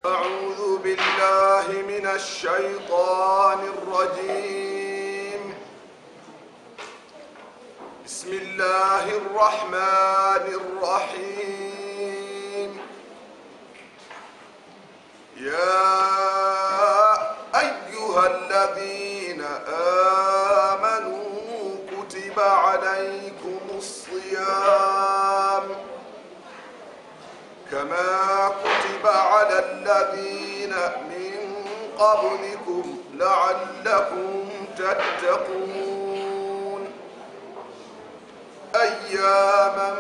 أعوذ بالله من الشيطان الرجيم بسم الله الرحمن الرحيم يا أيها الذين آمنوا كتب عليكم الصيام كما كتب على الذين من قبلكم لعلكم تتقون أياما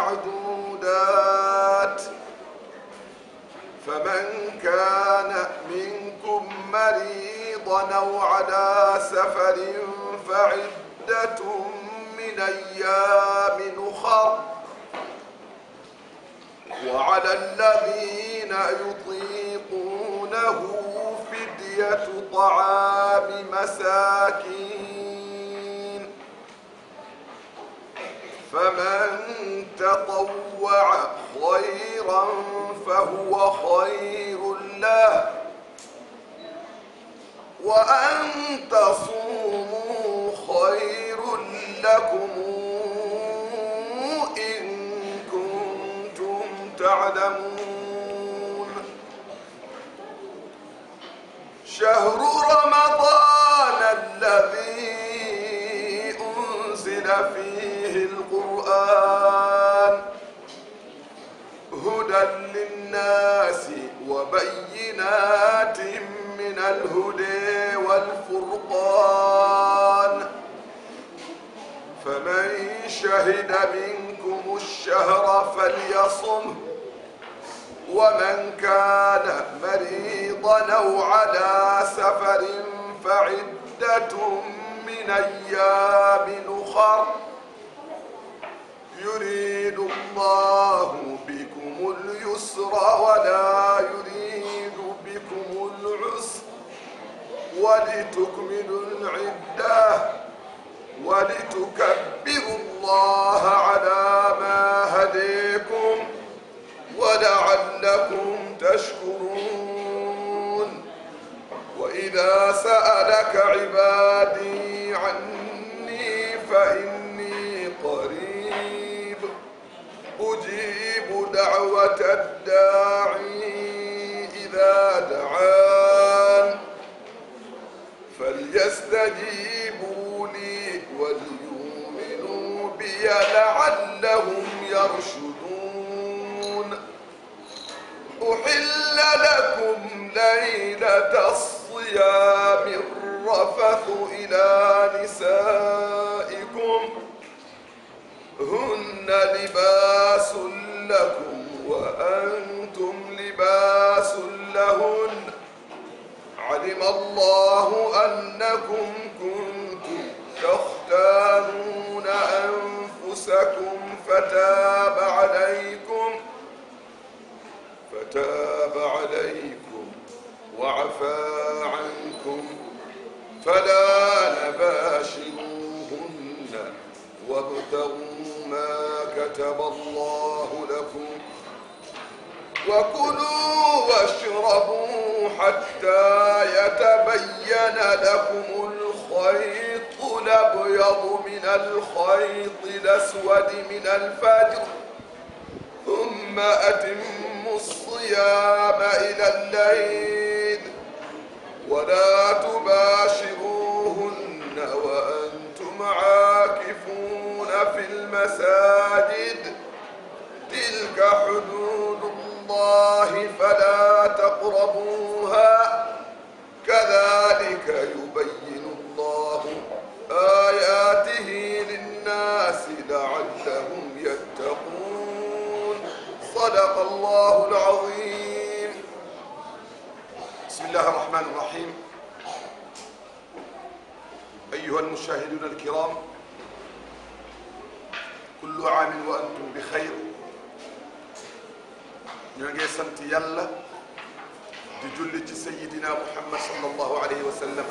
معدودات فمن كان منكم مريضا أو على سفر فعدة من أيام أخر وعلى الذين يطيقونه فدية طعام مساكين فمن تطوع خيرا فهو خير له وأن تصوموا خير لكم إن كنتم تعلمون شهر رمضان الذي أنزل فيه القرآن هدى للناس وبينات من الهدى والفرقان فمن شهد منكم الشهر فليصمه ومن كان مريضا او على سفر فعدة من ايام اخر يريد الله بكم اليسر ولا يريد بكم العسر ولتكملوا العده ولتكبروا الله على ما هديكم ولعلكم تشكرون وإذا سألك عبادي عني فإني قريب أجيب دعوة الداعي إذا دعان فليستجيبوا لي وليؤمنوا بي لعلهم يرشدون أحل لكم ليلة الصيام الرفث إلى نسائكم هن لباس لكم وأنتم لباس لهن علم الله أنكم كنتم تختانون أنفسكم فتاب عليكم فتاب عليكم وعفى عنكم فلا نباشروهن وابتغوا ما كتب الله لكم وكلوا واشربوا حتى يتبين لكم الخيط الابيض من الخيط الاسود من الفجر ثم اتموا الصيام الى الليل ولا تباشروهن وانتم عاكفون في المساجد تلك حدود الله فلا تقربوها كذلك يبين الله آياته للناس لعلهم يتقون صدق الله العظيم بسم الله الرحمن الرحيم أيها المشاهدون الكرام كل عام وأنتم بخير ñoo ngi sant yàlla di julli ci sayidina muhammad sallallahu alayhi wa sallam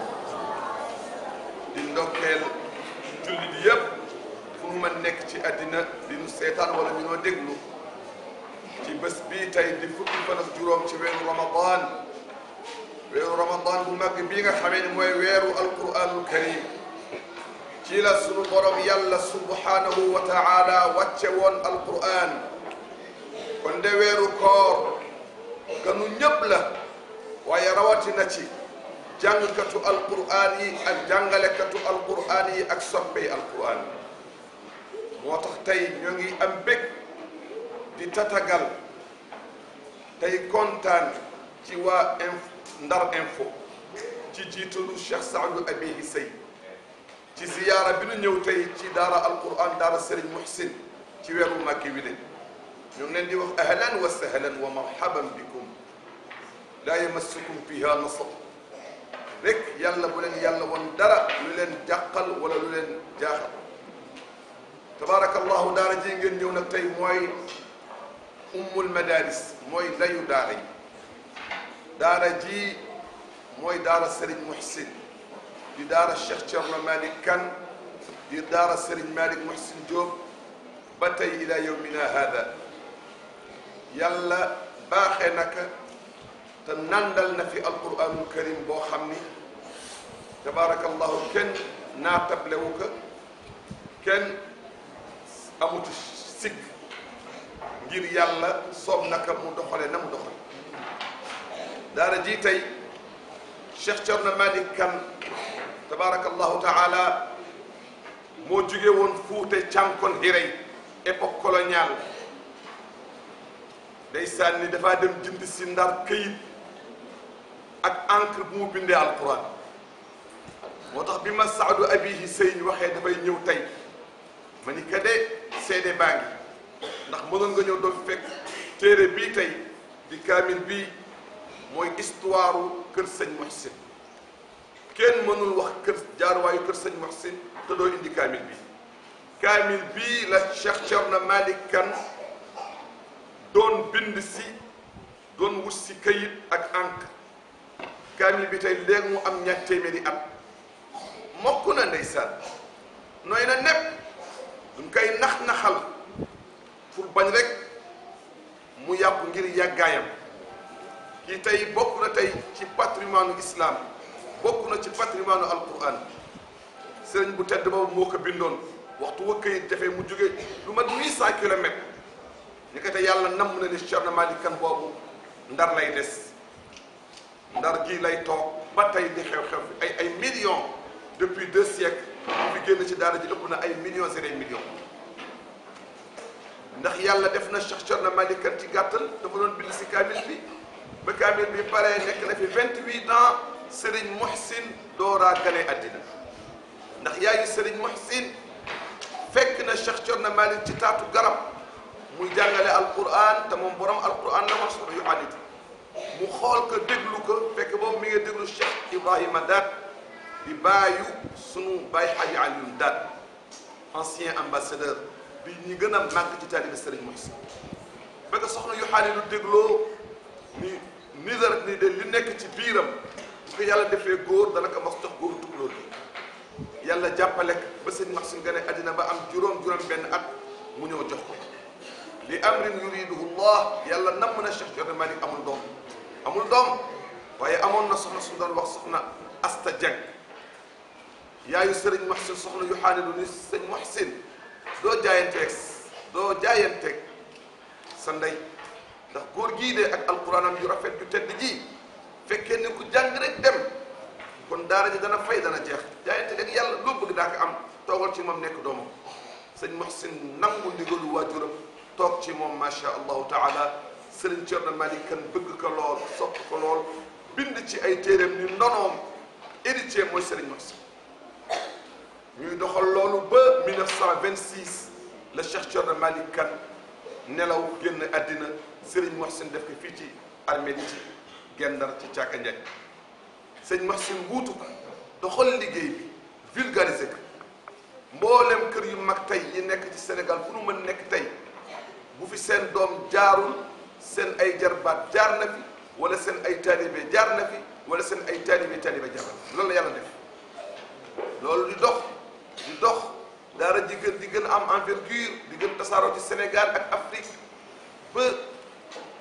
di ndokkeel julli di yëpp fu mu mën nekk ci àddina di nu seetaan wala ñu noo déglu ci bés bii tey di fukki fan ak juróom ci weeru ramadan weeru ramadan bu mag bii nga xamee ni mooy weeru alquranul karim ci la sunu borom yàlla subhanahu wa taala wàcce woon alquran kon de weeru koor ganu ñëpp la waaye rawatina ci jàngkatu alquran yi ak jàngalekatu alquran yi ak soppey alquran moo tax tey ñoo ngi am bég di tatagal tey kontaan ci waa inf Ndar info ci jiitalu Cheikh Saadu Abihi Sey ci ziyaara bi nu ñëw tey ci daara alquran daara Serigne Muhsin ci weeru Màkki wi de ñu ngi leen di wax ahlan wa sahlan wa marhaban bikum laa yamassukum fiha nasab rek yàlla bu leen yàlla woon dara lu leen jàqal wala lu leen jaaxal tabaarakallahu daara ji ngeen ñëw nag tey mooy ummul madaris mooy ndayu daara yi daara ji mooy daara Serigne Muhsin di daara Cheikh Thierno Malick Kane di daara Serigne Malick Muhsin Diop ba tey ila yawmina hada yàlla baaxee naka te nandal na fi alquranul karim boo xam ni tabaarakallahu kenn naatablewu ko kenn amutu sikk ngir yàlla soob naka mu doxale na mu doxale daara ji tey Cheikh Thierno Malick Kane tabaarakallahu taala moo jóge woon fuute cànkon hirey époque coloniale day sànni dafaa dem jënd si ndar këyit ak encre bu mu bindee alquran moo tax bi ma saadu abihi sëy waxee dafay ñëw tey ma ni ka de seede baa ngi ndax mënoon nga ñëw doon fekk téere bii tey di kaamil bii mooy histoire kër sëñ Muhsin kenn mënul wax kër jaaruwaayu kër sëñ Muhsin te doo indi kaamil bi kaamil bii la Cheikh Thierno Malick Kane doon bind si doon wut si kayit ak encre kaamil bi tey léegi mu am ñaar téeméeri at mokk na ndeysaan nooy na nepp duñ koy nax-naxal pour bañ rek mu yàqu ngir yàggaayam kii tey bokk na tey ci patrimoine islam bokk na ci patrimoine alquran sëriñ bu tedd boobu moo ko bindoon waxtu wa këyit jafe mu jóge lu mat 800 kilomètres ñu ko te yàlla namm na ni Thierno Malick Kane boobu ndar lay des ndar gii lay toog ba tey di xew-xew fi ay ay millions depuis deux siècles bu fi génn ci daara ji ëpp na ay millions et des millions ndax yàlla def na Cheikh Thierno Malick Kane ci gàttal dafa doon bind si kaamil bi ba kaamil bi paree nekk na fi vingt-huit ans Serigne Muhsin dooraa gane àddina ndax yaayu Serigne Muhsin fekk na Cheikh Thierno Malick ci taatu garab muy jàngale alquran te moom borom alquran la wax yu xalit mu xool ko déglu ko fekk boobu mi ngi déglu Cheikh Ibrahima Daat di baayu sunu baay Xaji Alioune Daat ancien ambassadeur bi ñi gën a màgg ci taalibe Serigne Muhsin ba ko soxna yu xaalilu dégloo ni nidar ni de li nekk ci biiram bu ko yàlla defee góor dana ko mas jox góoru tukulóor bi yàlla jàppale ba sëñ Muhsin gane àddina ba am juróom-juróom benn at mu ñëw jox ko li amrin yuriduhu llah yàlla namm na Cheikh Thierno Malick amul doom amul doom waaye amoon na soxna su doon wax soxna Asta Dieng yaayu Serigne Muhsin soxna yu xaanilu ni sëñ Muhsin doo jaayanteeg doo jaayanteeg sa ndey ndax góor gii de ak alquranam yu rafet yu tedd ji fekkee ne ku jàng rek dem kon daara ji dana fay dana jeex jaayante ak yàlla loo bëgg daa ko am toogal ci moom nekk doomam sëñ Muhsin nangu ndigalu waajuram toog ci moom macha allahu taala Serigne Thierno Malick Kane bëgg ko lool sopp ko lool bind ci ay téeréem ni ndonoom héritier mooy Serigne Muhsin ñuy doxal loolu ba 1926 la Cheikh Thierno Malick Kane nelaw génn àddina Serigne Muhsin def ko fii ci armée ci Gendar ci Caaka Njaay sëñ Muhsin wuutu ko doxal liggéey bi vulgariser ko mboolem kër yu mag tey yi nekk ci Sénégal fu nu mën nekk tey bu fi seen doom jaarul seen ay jarbaat jaar na fi wala seen ay taalibe jaar na fi wala seen ay taalibe taalibe jaar na fi loolu la yàlla def loolu di dox di dox daara ji gën di gën a am envergure di gën tasaaroo ci Sénégal ak Afrique ba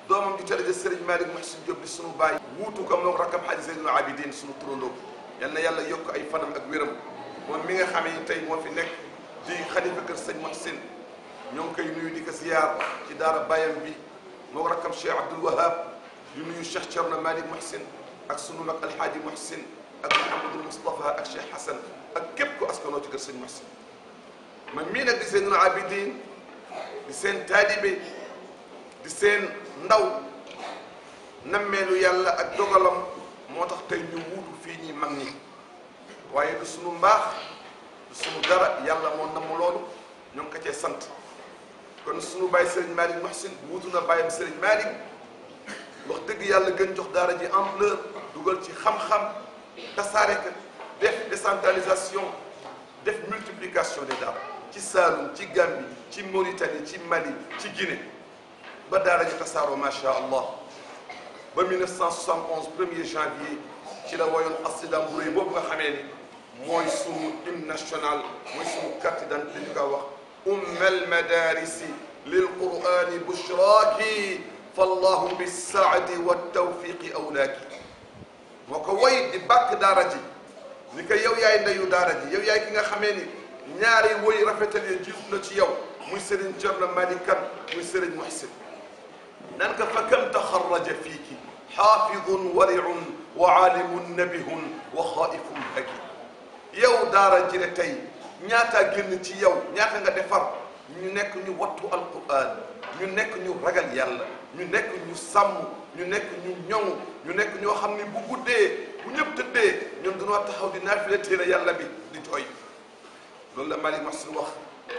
doomam ju tëdd Serigne Malick Mouhsin Diop di sunu baay wuutu ko moom rakam Hadji Zeynul Abidin sunu turandoo yal na yàlla yokk ay fanam ak wéram moom mi nga xamee ni tey moo fi nekk di xalifa kër sëñ Mouhsin ñoo ngi koy nuyu di ko ziyaar ci daara bayam bi moo rakam Cheikh Abdoul Wahab di nuyu Cheikh Thierno Malick Mouhsin ak sunu mag Alhaaji Mouhsin ak Mouhamadul Moustapha ak Cheikh Hassan ak képp ku askanoo ci kër sëñ Mouhsin man mii nag di Zeynul Abidin di seen taalibe di seen ndaw nammeelu yàlla ak dogalam moo tax tey ñu wuutu fii ñi mag ñi waaye du sunu mbaax du sunu dara yàlla moo namm loolu ñoo ngi ko cee sant kon sunu bàyyi Serigne Malick Mouhsin wuutu na bàyyam Serigne Malick wax dëgg yàlla gën jox daara ji ampleur dugal ci xam-xam tasaare ko def décentralisation def multiplication des daara ci Saloum ci Gambie ci Mauritanie ci Mali ci Guinée ba daara ji tasaaroo macha allah ba 1971 premier janvier ci la woyoon xasidaam bu rëy boobu nga xamee ni mooy sunu hymne national mooy sunu carte d'identité ñu ko wax ummal madarisi lil qurani bushraaki fallahu bisaadi waltawfiqi awlaaki moo ko woy di bàkk daara ji ni ko yow yaay ndeyu daara ji yow yaay ki nga xamee ni ñaari woy rafetal ya jiitu na ci yow muy Serigne Thierno Malick Kane muy Serigne Mouhsin nan ka fa kam taxarraja fiiki xaafidun wariun wa aalimun nabihun wa xaaifun haki yow daara ji ne tey ñaataa génn ci yow ñaata nga defar ñu nekk ñu wattu alquran ñu nekk ñu ragal yàlla ñu nekk ñu sàmm ñu nekk ñu ñoŋ ñu nekk ñoo xam ni bu guddee bu ñëpp tëddee ñoom dañoo taxaw di naafile téere yàlla bi di jooy loolu la Malick Mouhsin wax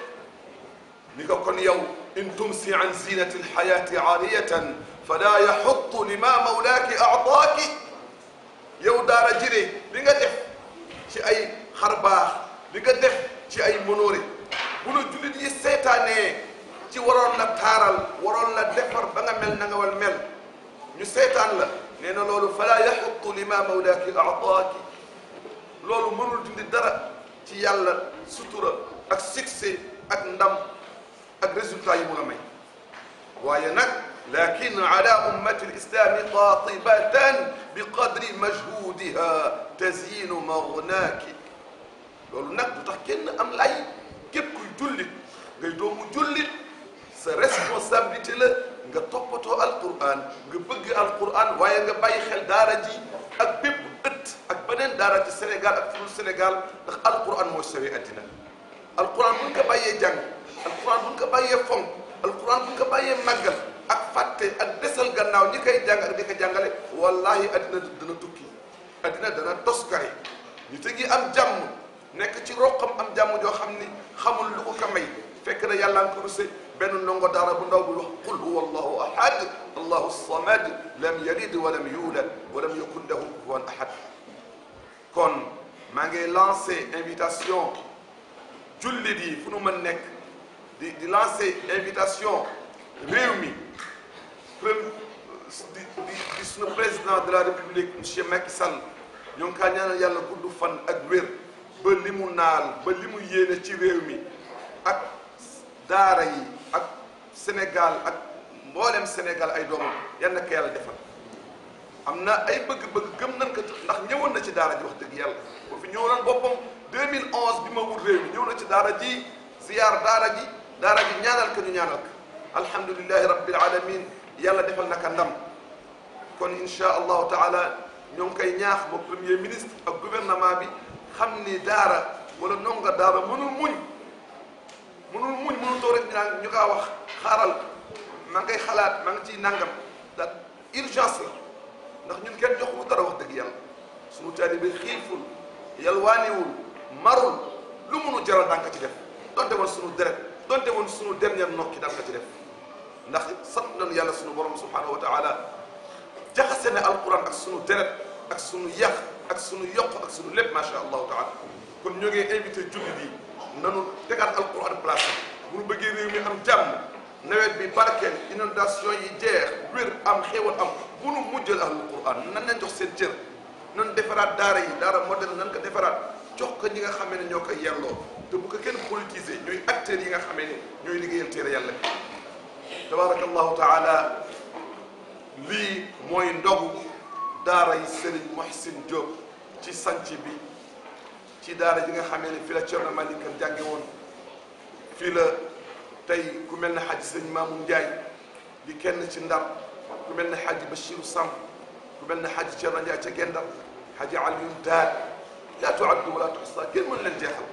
ni ko kon yow in tumsi an zinati alxayati aariyatan fala yaxutu lima mawlaaki aataaki yow daara jire li nga def ci ay xar baax li nga def ci ay monoore bu la jullit yi seetaanee ci waroon la taaral waroon la defar ba nga mel na nga wal mel ñu seetaan la nee na loolu fala yaxutu lima mawlaaki aataaki loolu mënul dindi dara ci yàlla sutura ak succès ak ndam ak résultat yi mu la may waaye nag lakin ala ummati lislami qatibatan bi qadri majhudiha tazyinu magnaaki loolu nag du tax kenn am lay képp kuy jullit ngay doomu jullit sa responsabilité la nga toppatoo alquran nga bëgg alquran waaye nga bàyyi xel daara ji ak bépp ëtt ak beneen daara ci Sénégal ak fudul Sénégal ndax alquran mooy sawee addina alquran buñ ko bàyyee jàng alquran buñ ko bàyyee fonk alquran buñ ko bàyyee màggal ak fàtte ak desal gannaaw ñi koy jàng ak di ko jàngale wallahi addina dana tukki addina dana toskare ñu tegi am jàmm nekk ci roqam am jàmm joo xam ni xamul lu ko ka may fekk na yàlla nga ko ruse benn ndongo daara bu ndaw bu wax qul huwa allahu ahad allahu samad lam yalid wa lam yulad wa lam yakun lahu kufuwan ahad kon maa ngi lancé invitation jullit yi fu nu mën nekk di di lancé invitation réew mi premier di di di suñu président de la république monsieur Macky Sall ñoo ngi kaa ñaanal yàlla gudd fan ak wér ba li mu naal ba li mu yéene ci réew mi ak daara yi ak Sénégal ak mboolem Sénégal ay doomam yal na ko yàlla defal am na ay bëgg-bëgg gëm nañ ko ndax ñëwoon na ci daara ji wax dëgg yàlla boo fi ñëwoon boppam 2011 bi ma wut réew mi ñëw na ci daara ji ziyaar daara ji daara ji ñaanal ko ñu ñaanal ko alhamdulilahi rabbil alamin yàlla defal naka ndam kon insha allahu taala ñoo ngi koy ñaax ba premier ministre ak gouvernement bi xam ni daara wala ndongo daara mënul muñ mënul muñ mënul toog rek ñu naan ñu kaa wax xaaral maa ngi koy xalaat maa ngi ciy nangam da urgence la ndax ñun kenn jox ko dara wax dëgg yàlla suñu taalibe xiiful yalwaaniwul marul lu mënu jaral daan ko ci def donte woon suñu deret donte woon suñu dernière nokki daan ko ci def ndax sant nañu yàlla suñu borom subhanahu wa taala jaxase ne alquran ak suñu deret ak suñu yàq ak suñu yokk ak suñu lépp macha allahu taala kon ñoo ngi invité jullit yi nanu tegaat alquran place bu ñu bëggee réew mi am jàmm nawet bi barkeel inondation yi jeex wér am xéewal am bu nu mujjal ahlul quran nan leen jox seen cër nan defaraat daara yi daara moderne nan ko defaraat jox ko ñi nga xamee ne ñoo koy yelloo te bu ko kenn politiser ñooy acteurs yi nga xamee ne ñooy liggéeyal téere yàlla bi tabaraka allahu taala lii mooy ndogu daara yi Serigne Mohsin Diop ci sanc bi ci daara ji nga xamee ne fii la Thierno Malick Kane jànge woon fii la tey ku mel ne xaj Serigne Mamoun Ndiaye di kenn ci Ndar ku mel ne xaj Bachirou Samb ku mel ne xaj Thierno Ndiaye ca Gendar xaj Alioune Daal laa tuaddu wala tuxsa kenn mën leen jeexal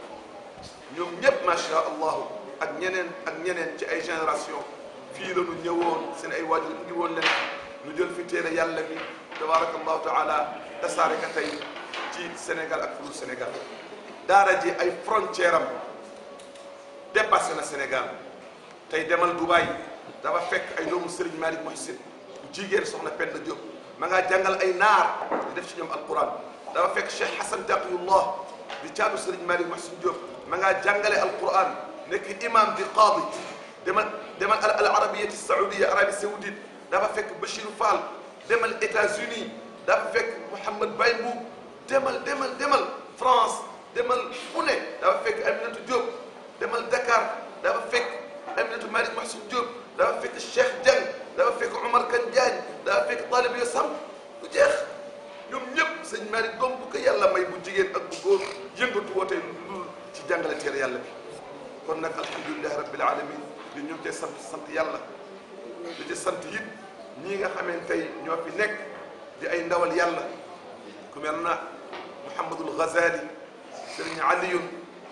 ñoom ñëpp macha allah ak ñeneen ak ñeneen ci ay génération fii la ñu ñëwoon seen ay waajur indi woon leen ñu jël fi téere yàlla bi tabaraka allahu taala tasaare ka tey ci Sénégal ak fulu Sénégal daara ji ay frontière am dépassé na Sénégal tey demal Dubaï dafa fekk ay doomu Serigne Malick Mohsin jigéen soxna Penda Diop ma ngaa jàngal ay naar di def ci ñoom alquran dafa fekk Cheikh Hassan Taqiyullah di caatu Serigne Malick Mohsin Diop ma ngaa jàngale alquran nekk imam di qaadi demal demal al arabiyati saoudia arabie saoudite dafa fekk Bachir Fall demal États-Unis dafa fekk Mouhamed Baye Mbuub demal demal demal France demal fu ne dafa fekk Aminata Diop demal Dakar dafa fekk Aminata Malick Mohsin Diop dafa fekk Cheikh Dieng dafa fekk Omar Kane Diagne dafa fekk Talib yo Samb du jeex ñoom ñëpp sëñ Malick doom bu ko yàlla may bu jigéen ak bu góor yëngatu wootee lu ci jàngale teere yàlla bi kon nag alhamdulilahi rabbil alamin li ñu ngi cee sant sant yàlla di ci sant it ñii nga xamee tey ñoo fi nekk di ay ndawal yàlla ku mel na Mouhamadul Ghazali sëriñ Aliyun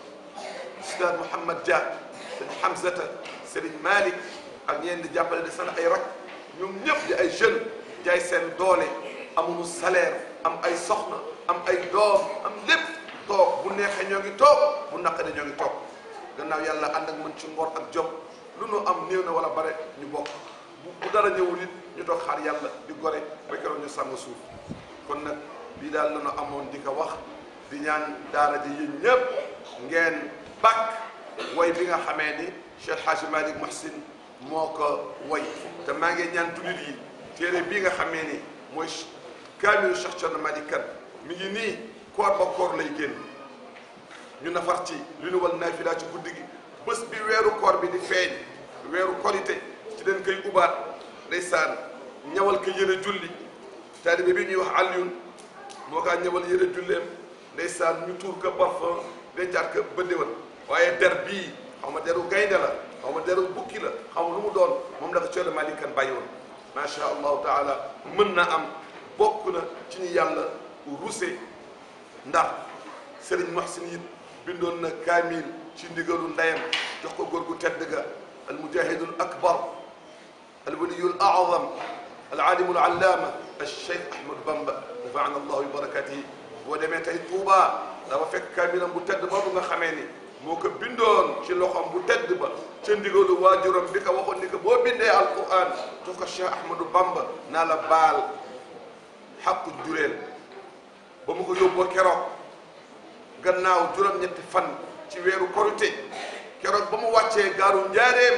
Ustaad Mouhamad Dia sëriñ Hamzata sëriñ Malick ak ñeen di jàppale di sant ay rak ñoom ñëpp di ay jeunes jaay seen doole amuñu salaire am ay soxna am ay doom am lépp toog bu neexee ñoo ngi toog bu naqaree ñoo ngi toog gannaaw yàlla ànd ak mën ci ngor ak jom lu nu am néew na wala bare ñu bokk bu bu dara ñëwul it ñu toog xaar yàlla di gore ba keroog ñu sàmm suuf kon nag lii daal la ñu amoon di ko wax di ñaan daara ji yéen ñëpp ngeen bàkk way bi nga xamee ni Cheikh Hadji Malick Mohsin moo ko way te maa ngi ñaan jullit yi téere bii nga xamee ni mooy kaamilu Cheikh Thierno Malick Kane mi ngi nii koor ba koor lay génn ñu nafar ci li nu wal naafila ci guddi gi bés bi weeru koor bi di feeñ weeru korite ci leen koy ubaat ndeysaan ñawal ko yëre julli taalibe bi ñuy wax Alioune moo kaa ñawal yëre julleem ndeysaan ñu tuur ko parfum dencaat ko ba déwén waaye der bii xaw ma deru gaynde la xaw ma deru bukki la xaw ma lu mu doon moom la ko Thierno Malick Kane bàyyi woon macha allahu taala mën na am bokk na ci ñu yàlla ruse ndax Serigne Mohsin it bindoon na kaamil ci ndigalu ndeyam jox ko góor gu tedd ga al mujahidul akbar al waliyul a'zam al alimul allama al cheikh Ahmad Bamba nafaana allahu bi barakatihi boo demee tey Touba dafa fekk kaamilam bu tedd boobu nga xamee ni moo ko bindoon ci loxoom bu tedd ba ca ndigalu waajuram bi ko waxoon ni ko boo bindee alquran jox ko cheikh Ahmadou Bamba naa la baal xaqu jureel ba mu ko yóbboo keroog gannaaw juróom-ñetti fan ci weeru korite keroog ba mu wàccee gaaru njaareem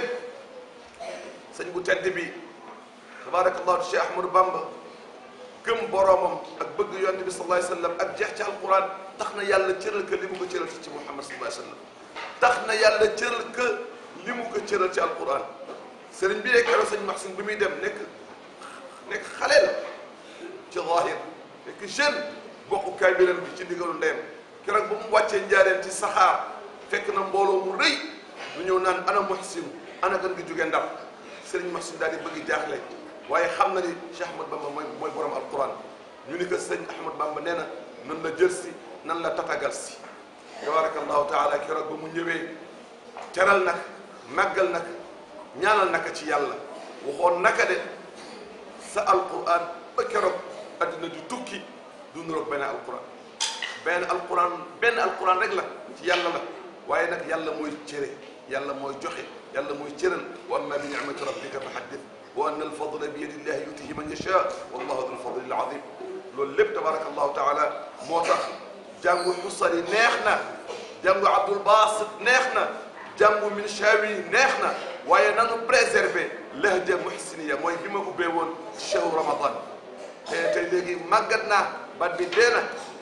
sëñ bu tedd bi tabarakallahu cheikh ahmadou bamba gëm boroomam ak bëgg yonte bi sallallahu alayhi wasallam ak jeex ci alquran tax na yàlla cëral ka li mu ko cëral ci muhammad sallallahu alayhi wasallam tax na yàlla cëral ka li mu ko cëral ci alquran sëriñ bi yeeg keroog sëñ Mahsin bi muy dem nekk nekk xale la ci zahir nekk jeune bokku kaamilam bi ci ndigalu ndeyam keroog ba mu wàccee njaareen ci saxaar fekk na mbooloo mu rëy lu ñëw naan ana Mohsin ana gan gi jóge Ndar Serigne Mohsin daal di bëgg jaaxle waaye xam na ni Cheikh Ahmad Bamba mooy mooy borom alquran ñu ni ko sëñ Ahmad Bamba nee na nan la jël si nan la tatagal si tabarakallahu taala keroog ba mu ñëwee teral nag màggal nag ñaanal naka ci yàlla waxoon naka de sa alquran ba keroog addina di tukki du nuroog benn alquran benn alquran benn alquran rek la ci yàlla la waaye nag yàlla mooy cëre yàlla mooy joxe yàlla mooy cëral wa amma bi ni'mati rabbika fa haddith wa anna alfadla bi yadi llahi yutihi man yasha wallahu dul fadli al azim loolu lépp tabaraka allahu taala moo tax jàngu xusari neex na jàngu abdul basit neex na jàngu minshawi neex na waaye nanu préserver lahja muhsiniya mooy bi ma ubbee woon chahru ramadan te tey léegi màggat naa bat bi dee na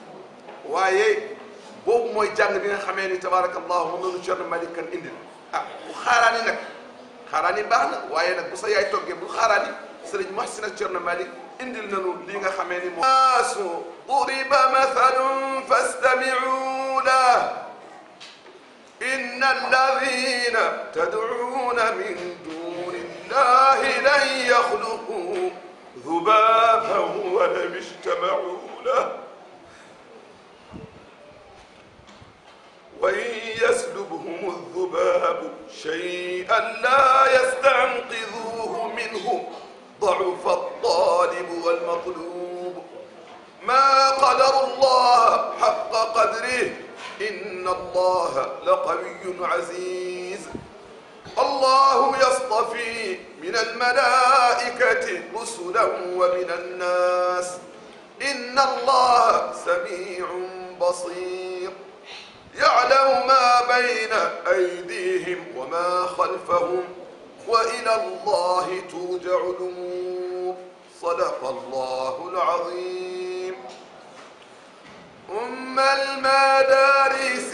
waaye boobu mooy jàng bi nga xamee ni tabarakallahu moom la ñu Thierno Malick Kane indil ah bu xaaraani nag xaaraani baax na waaye nag bu sa yaay toggee bul xaaraani sëriñ Muhsin ak Cerno Malik indil nañu li nga xamee ni moom naasu duriba mathalun fastami'u lahu inna alladhina tad'una min duni llahi lan yakhluqu dhubaban wa lam ijtama'u lahu وإن يسلبهم الذباب شيئا لا يستنقذوه منه ضعف الطالب والمطلوب ما قدر الله حق قدره إن الله لقوي عزيز الله يصطفي من الملائكة رسلا ومن الناس إن الله سميع بصير يعلم ما بين أيديهم وما خلفهم وإلى الله ترجع الأمور صدق الله العظيم أم المدارس